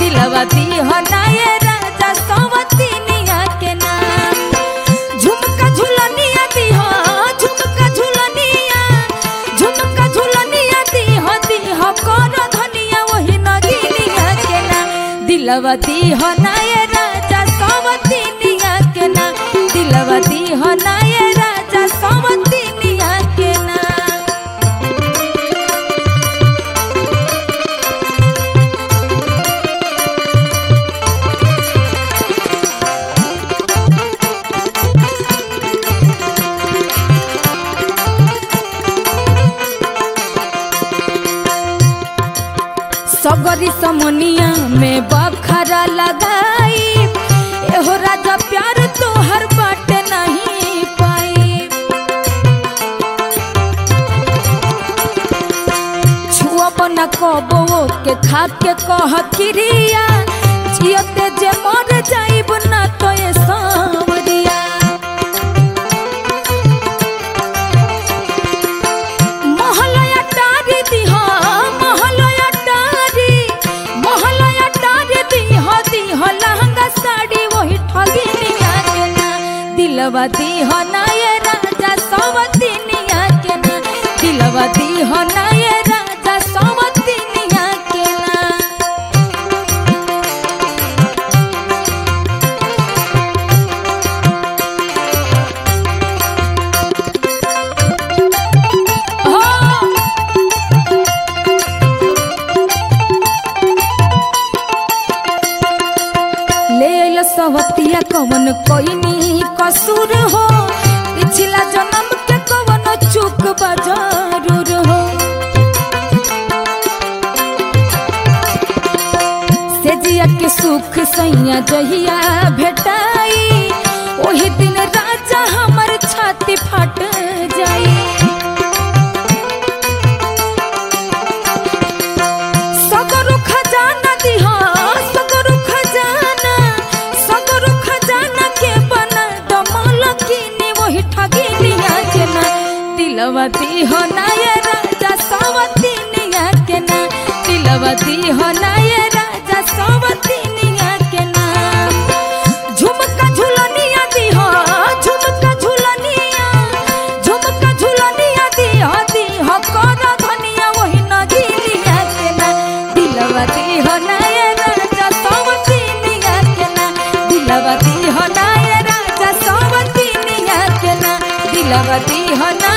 दिलवा दी हो नाये राजा सवतीनिया के नाम झुमका झुलनिया दी हो झुमका झुलनिया झुमका झुलनिया दी हो दी हो कर धनिया वही नगिनिया के नाम दिलवा दी हो नाये राजा सवतीनिया के नाम दिलवा दी हो नाये राजा सवतीनिया के नाम सगरी समनिया में बखरा लगाई एहो राजा प्यार तोहर बाटे नहीं पाई छुअब न कबो के खा के कह क्रिया जियते जे मर जाइब ना तो ये सांवरिया महलया टारी दिहा महलया टारी महलया टारी दिहा दिहा लहंगा साड़ी वही ठगिनिया के ना दिलवा दिहा ना ये राजा सवतीनिया के ना दिलवा दिहा ना ये राजा सवतीनिया के ना हो ले अइल सवतिया कवन कोइनी कसूर हो पिछला जन्म के कवन चूक बजरूर हो सेजिया के सुख सैया जहिया भेटाई ओही दिन राजा हमर छाती फट जाई सगरु खजाना दिहा सगरु खजाना सगरु खजाना के बना दमल किनी वही ठगिनिया के ना दिलवा दिहो ना ये राजा सवतीनिया के ना दिलवा दिहो ना ये राजा सवतीनिया के ना झुमका झुलनिया दिहो झुमका झुलनिया झुमका झुलनिया दिहो दिहो कर धनिया वही नगिनिया के ना दिलवा दिहो ना ये राजा सवतीनिया के ना दिलवा दिहो ना ये राजा सवतीनिया के ना दिलवा दिहो ना